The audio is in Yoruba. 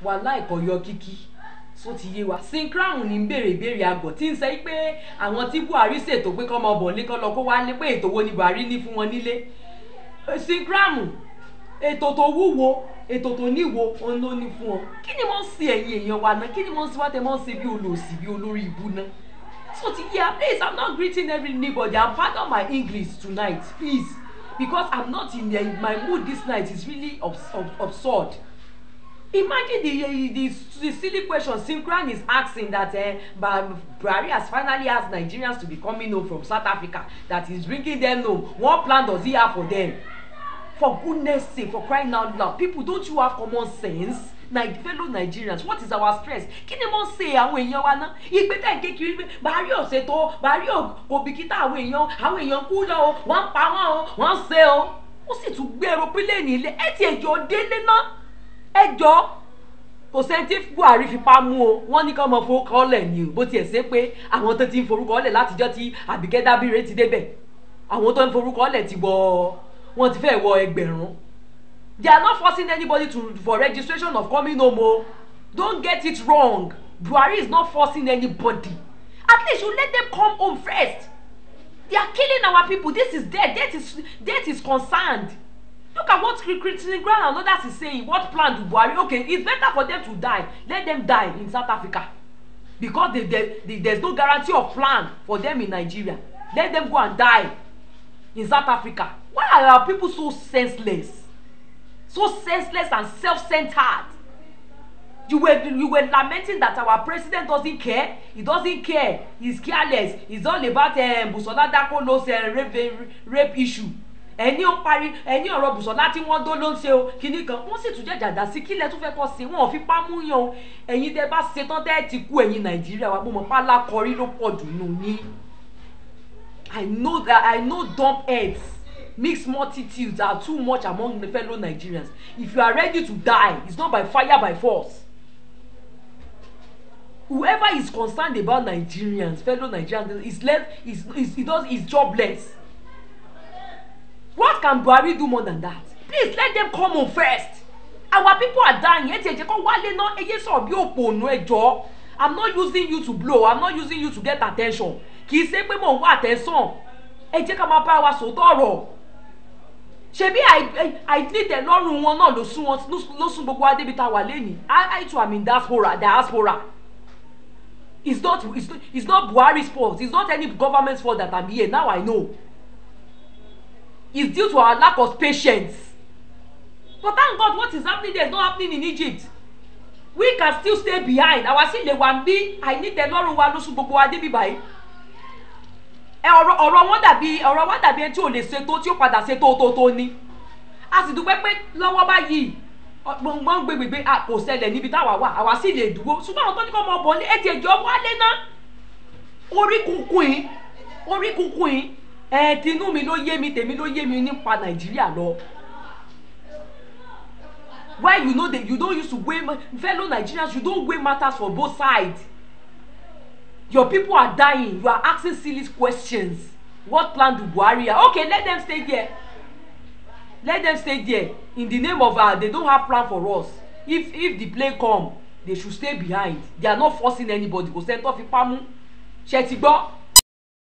wàhálà ìkọ̀yọ kíkí só ti yé wa syncrown ní béèrè ìbéèrè àgọ̀ tí ń sẹ́ pé àwọn tí buhari ṣètò pé kọ́ ọmọ bọ̀ ní kọ́ lọ kó wá ní pé ètò wo ni buhari ní fún wọn nílé syncrown ètò tó wúwo ètò tó níwo òun ló ní fún ọ kí ni wọ́n ń ṣe ẹ̀yin èèyàn wa náà kí ni wọ́n ń ṣe wá tẹ́ wọ́n ń ṣe bí olòṣì bí olórí ìbú náà so ti yé please i'm not greeting everybody i'm pardon my english tonight please because i'm not in the, my mood this night is really abs abs absurd imagine the, the the silly question Syncran is asking that uh, Buhari has finally asked Nigerians to be coming home from South Africa that he's bringing them home what plan does he have for them for goodness sake for crying out loud people don't you have common sense na fellow Nigerians what is our stress kí ni mo ń ṣe àwọn èèyàn wa ná ìgbé tẹ̀ ń kékeré pé Buhari ò ṣètò Buhari kò bìkítà àwọn èèyàn àwọn èèyàn kú lọ o wọ́n ń pa wọ́n o wọ́n ń ṣe o ó sì tún gbé aeroplane ilé ẹ ti ẹjọ́ délé náà ẹjọ́ kò sẹ́ni tí Buhari fipá mú o wọ́n ní ká mọ forúkọ ọ̀lẹ̀ ni o bó tiẹ̀ ṣe pé àwọn tó ti ń forúkọ ọ̀lẹ̀ látijọ́ tí Àbíkẹ́ Dábíré ti débẹ̀ àwọn tó ń forúkọ ọ̀lẹ̀ ti wọ wọ́n ti fẹ́ wọ ẹgbẹ̀rún they are not forcing anybody to for registration of coming home o don't get it wrong Buhari is not forcing anybody at least you let them come home first they are killing our people this is death death is death is concerned look at what Christine Graham and others is saying what plan do Buhari okay it's better for them to die let them die in South Africa because they, they, they, there's no guarantee of plan for them in Nigeria let them go and die in South Africa why are our people so senseless so senseless and self-centered you were you were lamenting that our president doesn't care he doesn't care he's careless he's all about um, Busola Dakolo's uh, rape, rape issue ẹni ó parí ẹni ọ̀rọ̀ Bùsọ̀lá tí wọ́n dó ló ń ṣe o kinní kan wọ́n sì tún jẹ́ jàdá sí kílẹ̀ tó fẹ́ kọ́ sí wọn ò fi pámú yan o ẹ̀yin tẹ́ bá ṣe tán tẹ́ ti kú ẹ̀yin Nàìjíríà wa mo mọ̀ pálá kọrí ló pọ̀ jù nù ní. I know that I know dumb heads mixed multitudes are too much among the fellow Nigerians if you are ready to die it's not by fire by force whoever is concerned about Nigerians fellow Nigerians is left is is he does is jobless what can Buhari do more than that please let them come home first our people are dying ẹ ti ẹ jẹ́ kó wálé náà ẹ yé sọ̀rọ̀ bí òpònú ẹ jọ i'm not using you to blow i'm not using you to get attention kì í ṣe pé mò ń wá attention ẹ jẹ́ ká máa bá wa sòótọ́ ọ̀rọ̀ ṣebí àìdílé lọ́rùn wọn náà ló sún wọn ló sún gbogbo adébi tá a wà lẹ́nìí i too am in diaspora diaspora it's not it's, it's not Buhari's fault it's not any government's fault that i'm here now i know it's due to our lack of patience but thank God what is happening there is not happening in Egypt we can still stay behind àwa sì lè wà ń bí àìnítẹ́lọ́rùn wa ló sún gbogbo wa débi báyìí ẹ ọ̀rọ̀ ọ̀rọ̀ wọn dàbí ọ̀rọ̀ wa dàbí ẹni tí ò lè ṣe tó tí ó padà ṣe tó tó tó ní a sì dúpẹ́ pé lọ́wọ́ báyìí gbọ̀ngbọ̀n gbègbè kò ṣẹlẹ̀ níbi táwa wà àwa sì lè dúró ṣùgbọ́n àwọn tó ní kọ́ ọmọ ọ̀bọ̀n ní ẹ̀jẹ̀ ìjọ wálé náà orí kunkun yìí orí kunkun yìí ẹ̀ tinú mi ló yé mi tèmi ló yé mi nípa Nàìjíríà lọ why you know that you don use to weigh fellow Nigerians you don weigh matters for both sides your people are dying you are asking silly questions what plan do Buhari have okay let them stay there let them stay there in the name of uh, they don't have plan for us if if the plane come they should stay behind they are not forcing anybody kò sẹ́ni tó fi pamú ṣe ti gbọ́